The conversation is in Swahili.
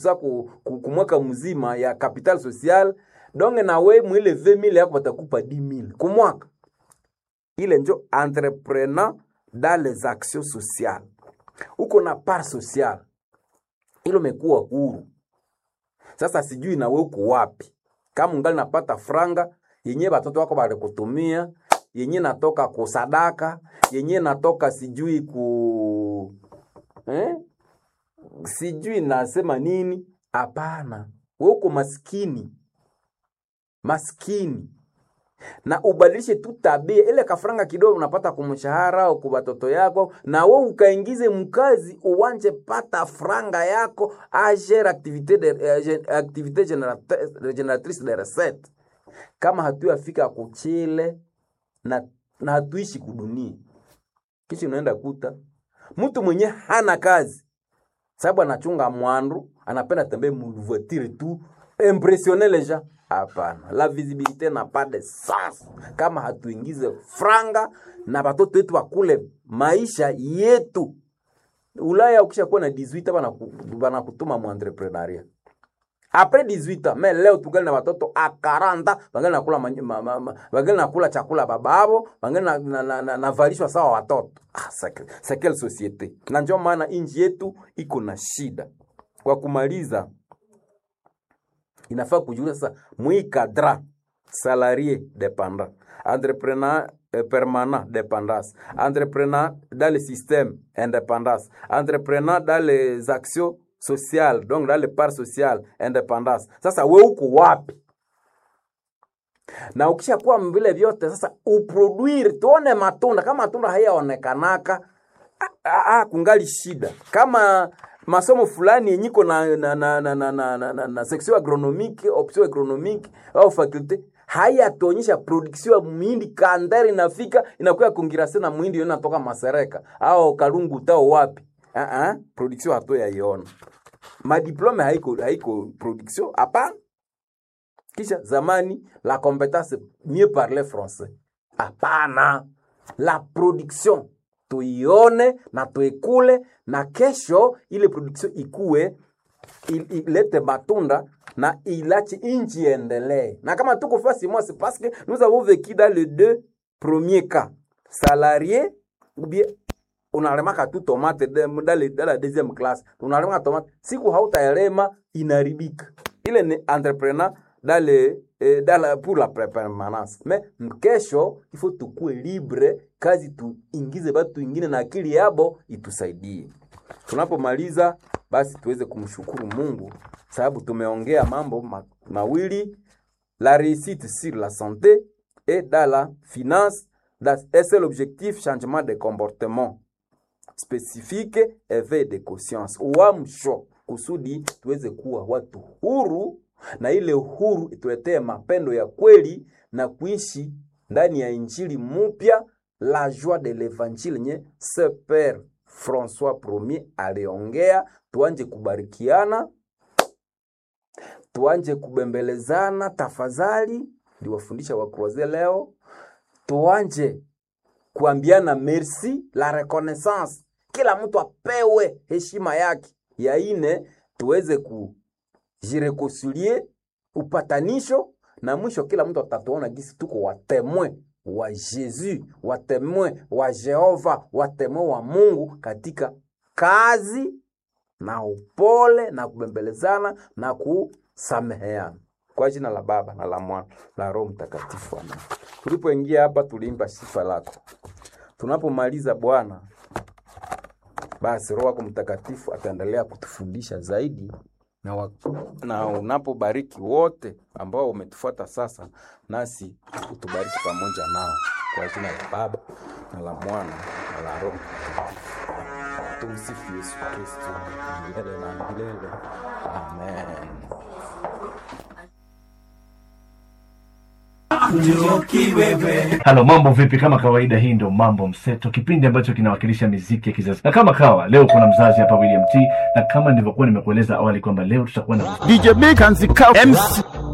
za ku, ku, kumwaka mzima ya capital social donge nawe mwile 20000 yako batakupa 10000 kumwaka ile njo entrepreneur dans les actions sociales uko na part social ilo mekuwa huru sasa sijui nawe uko wapi kama ungali napata franga yenye batoto wako balikutumia yenye natoka kusadaka yenye natoka sijui ku eh? sijui nasema nini hapana we uko maskini maskini na ubadilishe tu tabia ile kafranga kidogo unapata kumshahara au kwa watoto yako na we ukaingize mkazi uwanje pata franga yako agere activité de, eh, gen- activité générate- génératrice de recette kama hatuyafika kuchile na, na hatuishi kudunia kisha unaenda kuta mtu mwenye hana kazi sababu anachunga mwandu anapenda tembee mvoitire tu impressionner les gens hapana la visibilité n'a pas de sens kama hatuingize franga na batoto wetu wakule maisha yetu ulaya ukisha kuwa na 18 banaku- banakutuma mu entrepreneuria après 18 ans mais leo tugali na watoto a 40 bangali nakula manyi- ma, ma, ma, bangali nakula chakula bababo bangali na, na, na, na, navalishwa sawa watoto ah, c'est- c'est quelle société na ndio maana inji yetu iko na shida kwa kumaliza inafaa kujulia sasa mwikadra salarié dépendant entrepreneur euh, permanent dépendance entrepreneur dans le système indépendance entrepreneur dans les actions sociales donc dans les parts sociales indépendance sasa we uko wapi na ukishakuwa vile vyote sasa uproduire tuone matunda kama matunda hayaonekanaka ah, ah, ah, kungali shida kama masomo fulani yenye iko na, na, na, na, na, na, na, na, na section agronomique option agronomique au faculte hayatuonyesha production ya muhindi kandari inafika inakuwa kongirase na muhindi yo inatoka masereka au kalungu tao wapi uh -uh, production hato yaiona madiplome haiko haiko production hapana kisha zamani la compétence mieux parler français hapana la production tuione na tuikule na kesho ile production ikue il- ilete matunda na ilache inchi endelee na kama tuko fasi moi c'est parce que nous avons vécu dans les deux premiers cas salarié ou bien unalemaka tu tomate de- dans, le- dans la deuxième classe unalemaka tomate siku hautaelema inaribika ile ni entrepreneur dans le, eh, dans la, pour la pre- permanence mais kesho il faut tukue libre kazi tuingize batu ingine na akili yabo itusaidie tunapomaliza basi tuweze kumshukuru mungu sababu tumeongea mambo ma, mawili la réussite sur la santé et dans la finance dans- et c'est l'objectif changement de comportement spécifique éveil de conscience uamsho kusudi tuweze kuwa watu huru na ile huru ituletee mapendo ya kweli na kuishi ndani ya injili mupya la joie de l'évangile nye se père françois premier aliongea tuanje kubarikiana tuanje kubembelezana tafadhali ndiwafundisha wakroze leo tuanje kuambiana merci la reconnaissance kila mtu apewe heshima yake ya ine tuweze kujirekoncilie upatanisho na mwisho kila mtu atatuona gisi tuko watemwe wa Yesu, watemwe wa Jehova, watemwe wa Mungu katika kazi na upole na kubembelezana na kusameheana kwa jina la Baba na la Mwana la Roho Mtakatifu, amen. Tulipoingia hapa tuliimba sifa lako. Tunapomaliza Bwana, basi Roho wako Mtakatifu ataendelea kutufundisha zaidi na, wa, na unapobariki wote ambao umetufuata sasa, nasi utubariki pamoja nao kwa jina la Baba na la Mwana na la Roho Mtakatifu. Tumsifu Yesu Kristo milele na milele. Amen. Halo, mambo vipi? Kama kawaida, hii ndio Mambo Mseto, kipindi ambacho kinawakilisha miziki ya kizazi. Na kama kawa leo kuna mzazi hapa William T, na kama nilivyokuwa nimekueleza awali kwamba leo tutakuwa na DJ Big and the Cow MC